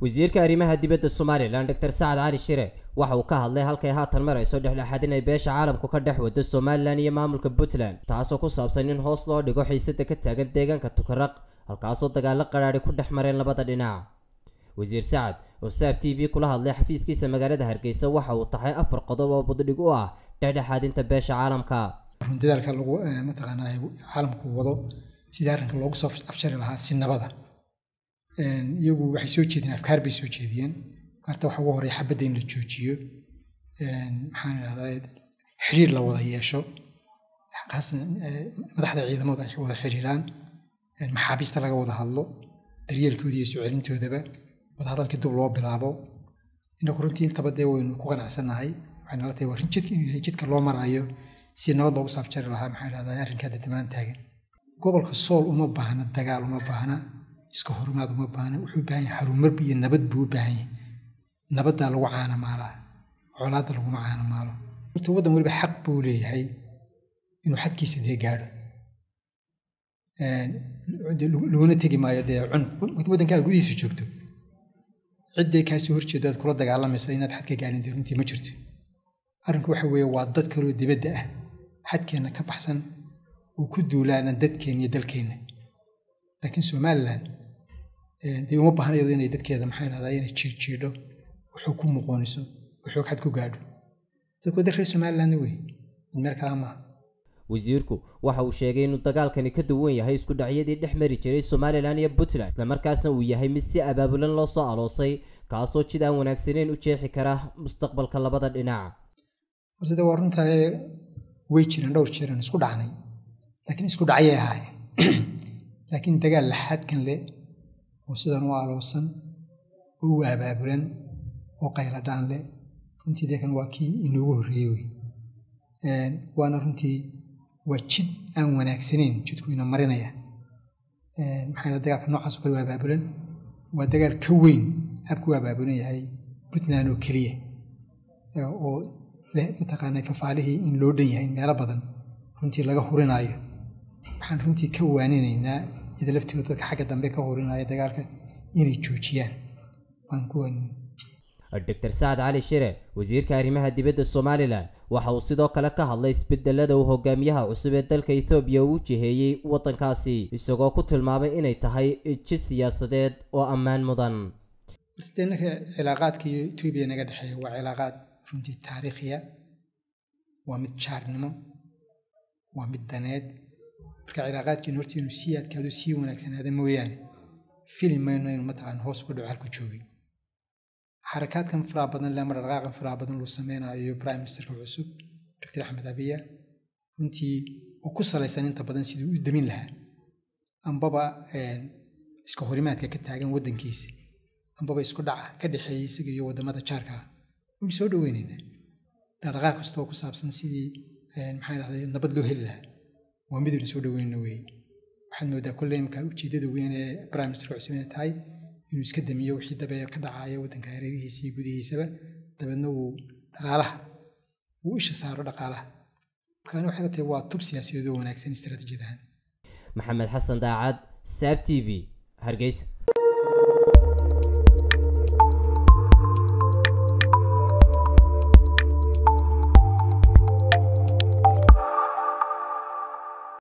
wasiirka arrimaha dibadda somalilan doctor sacad cali shire waxa uu ka hadlay halkay haatan marayso dhexdhexaadin ay beesha caalamku ka dhex wado somalilan iyo maamulka puntland taasoo ku saabsan in hoos loo dhigo xiisada ka taagan deegaanka tukaraq halkaasoo dagaalo qadhaadhi ku dhex mareen labada dhinac wasiir sacad oo saab t v kula hadlay xafiiskiisa magaalada hargeysa waxa uu tahay afar qodob oo buddhig u ah dhexdhexaadinta beesha caalamka dadaalka lagu mataqaanaa caalamku wado sidii arrinka loogu soo afjari lahaa si nabada iyagu waxay soo jeediyeen afkaar bay soo jeediyeen afkaarta waxa ugu horeeya xabadda in la joojiyo maxaan idhahdaa xiriir la wada yeesho khaasan madaxda ciidamadu ay wada xiriiraan maxaabiista laga wada hadlo daryeelkooda iyo soo celintoodaba wadahadalkii dib loo bilaabo inaku runtii intaba dee waynu ku qanacsannahay waxay nala tahay waa jidka inuu yahay jidka loo maraayo si nabad loogu saafjari lahaa maxaa idhahdaa arrinkaa dadamaan taagan gobolka sool uma baahna dagaal uma baahna iska horimaad uma baahna wuxuu u baahan yahay harumar iyo nabad buu u baahan yahay nabaddaa lagu caanamaalaa colaadda laguma caanamaalo horta waddan weliba xaq buu leeyahay inuu xadkiisa dee gaadho loona tegi maayo dee cunug waddankaaga gudihiisa joogto cidday kaasoo horjeedo aad kula dagaalamaysa inaad xadka gaadhin dee runtii ma jirto arrinku waxa weeye waa dad kaloo dibadda ah xadkeenna ka baxsan oo ku duulaana dadkeenna iyo dalkeenna laakiin somalilan dee uma baahna iyado inay dadkeeda maxaa idhahdaa inay jiirjiidho wuxuu ku muqooniso wuxuu xad ku gaadho dadku dad reer somalilandna wey mid meel kalaa maaha wasiirku waxa uu sheegay inuu dagaalkani ka duwan yahay isku dhacyadii dhex mari jiray somalilan iyo puntland islamarkaasna uu yahay mid si abaabulan loo soo aloosay kaasoo jid aan wanaagsaneyn u jeexi kara mustaqbalka labada dhinac horta de waa runtae way jireen dhowr jeeran isku dhacnay laakiin isku dhacyay ahaayeen laakiin dagaal laxaadkan leh oo sidan u aloosan oo u abaabulan oo qayladhaan leh runtii deekan waa kii inoogu horreeyey wey waana runtii waa jid aan wanaagsanayn jidku ina marinaya maxaa dagaalka noocaas oo kale waa abaabulan waa dagaal ka weyn habku u abaabulan yahay puntland oo keliya oo leh mataqaanaa fafaalihii in loo dhan yahay meelo badan runtii laga hurinaayo waxaan runtii ka waaninaynaa ida laftooda dadka xagga dambe ka hurinaya dagaalka inay joojiyaan waan ku waaninay doctor sacad cali shire wasiirka arrimaha dibadda somalilan waxa uu sidoo kale ka hadlay isbedelada uu hogaamiyaha cusub ee dalka ethoobiya uu jiheeyey waddankaasi isagoo ku tilmaamay inay tahay jid siyaasadeed oo ammaan mudan horta dee ninka cilaaqaadka iyo etoobiya naga dhexeeya waa cilaaqaad runtii taariikhiya waa mid jaarnimo waa mid daneed marka cilaaqaadkeenu horta inuu sii adkaado sii wanaagsanaada mooyaane fili mayno inuu mataqaan hoos uga dhaco halku joogay xarakaadkan faraha badan le ama dhaqaaqan faraha badan luu sameynayo prime ministerka cusub doctor axmed abiya runtii oo ku salaysan inta badan siduu u damin lahaa ambaba iska horimaadka ka taagan waddankiisa ambaba isku dhaca ka dhexeeya isaga iyo waddamada jaarka ah waynu soo dhoweynaynaa dhaqdhaqaaq kastoo ku saabsan sidii maxaa dhahday nabad loo heli lahaa waa midaynu soo dhoweynna weeye waxaad moodaa kolle imka ujeeddada weyn ee prime ministerka cusub inay tahay inuu iska damiyo wixii dabe ka dhacaya waddanka hareerihiisa iyo gudihiisaba dabeedna uu dhaqaalaha uu isha saaro dhaqaalaha markaana waxay la tahay waa tub siyaasadeed oo wanaagsan istaraatiijiyad ahaan maxamed xasan daacad saab t v hargeysa